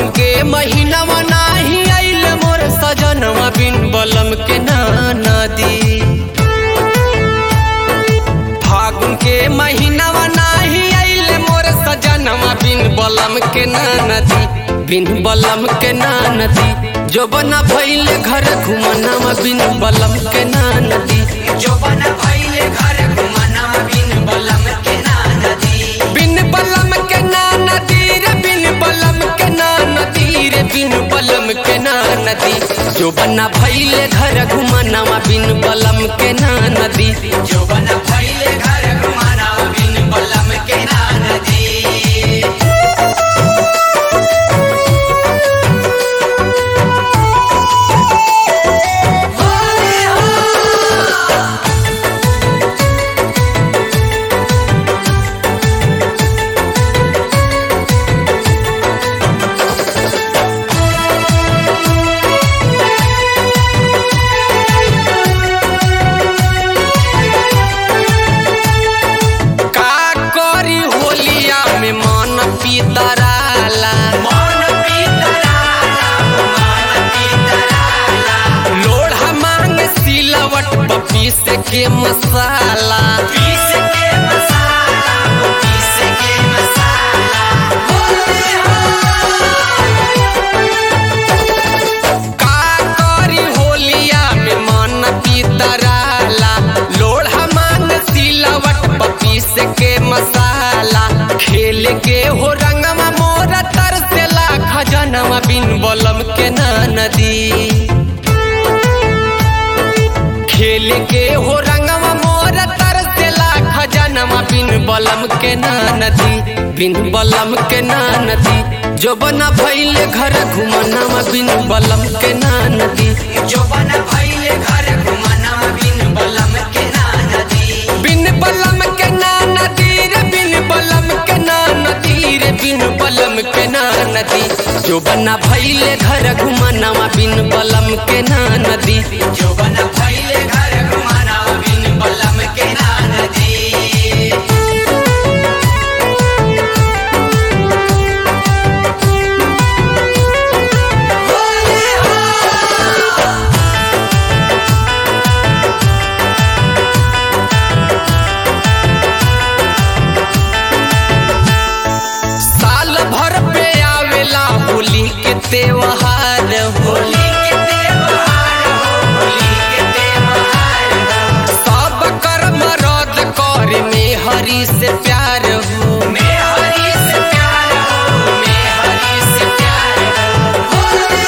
फागुन के महीनावा नाही आइल मोर सजनवा बिन बलम के ना नदी फागुन के महीनावा नाही आइल मोर सजनवा बिन बलम के ना नदी बिन बलम के ना नदी जो बना भइले घर घुमनावा बिन बलम के ना नदी जो बना भइले घर घुमना बिन बलम के ना नदी बिन बलम के ना नदी रे बिन बलम के ना नदी रे बिन बलम के ना नदी जो बना भइले घर घुमनावा बिन बलम के ना नदी जो बना भइले घर घुमना बिन बलम के ना नदी का करी होलिया में मन पीतराला मन पीतराला मन पीतराला लोढ़ा मांग सिलवट पपीस के मसाला पीस के मसाला वो पीस के मसाला होले हो का करी होलिया में मन पीतराला लोढ़ा मांग सिलवट पपीस के मसाला खेल के हो रंगवा मोरा तरसेला खजनवा बिन बलम के ना नदी खेल के हो रंगवा मोर तरसेला खजनवा बिन बलम के ना नदी बिन बलम के ना नदी जो बना भइले घर घुमनावा बिन बलम के ना नदी जो बना भइले घर घुमना बिन बलम के ना नदी बिन बलम के ना नदी रे बिन बलम के ना नदी रे बिन बलम के ना नदी जो बना भइले घर घुमनावा बिन बलम के ना नदी जो बना भइले घर घुमना बिन बलम के ना नदी होले हो साल भर पे आवेला होली के त्योहार होली होली के त्योहार हो होली के त्योहार हो सब कर्म रद्द कर में हरि से प्यार हो मैं हरी से प्यार हो मैं हरी से प्यार हो होले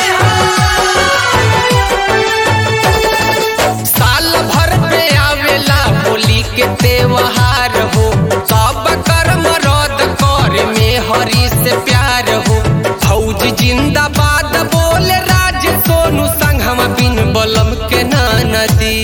हो साल भर पे आवेला होली के त्योहार हो सब कर्म रद्द कर में हरि से प्यार हो फौज जिंदाबाद बोले राज सोनू संघम बिन बलम के ना नदी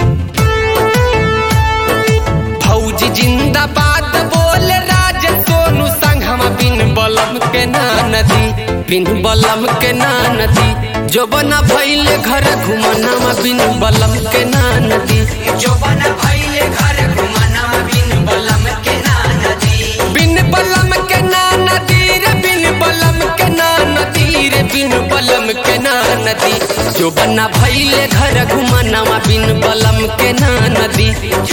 फौज जिंदाबाद बोले राज सोनू संघम बिन बलम के ना नदी बिन बलम के ना नदी जो बना भइले घर घुमनावा बिन बलम के ना नदी जो बना भइले घर घुमना बिन बलम के ना नदी बिन बलम के ना नदी रे बिन बलम के ना नदी रे बिन बलम के ना नदी जो बना भइले घर घुमनावा बिन बलम के ना नदी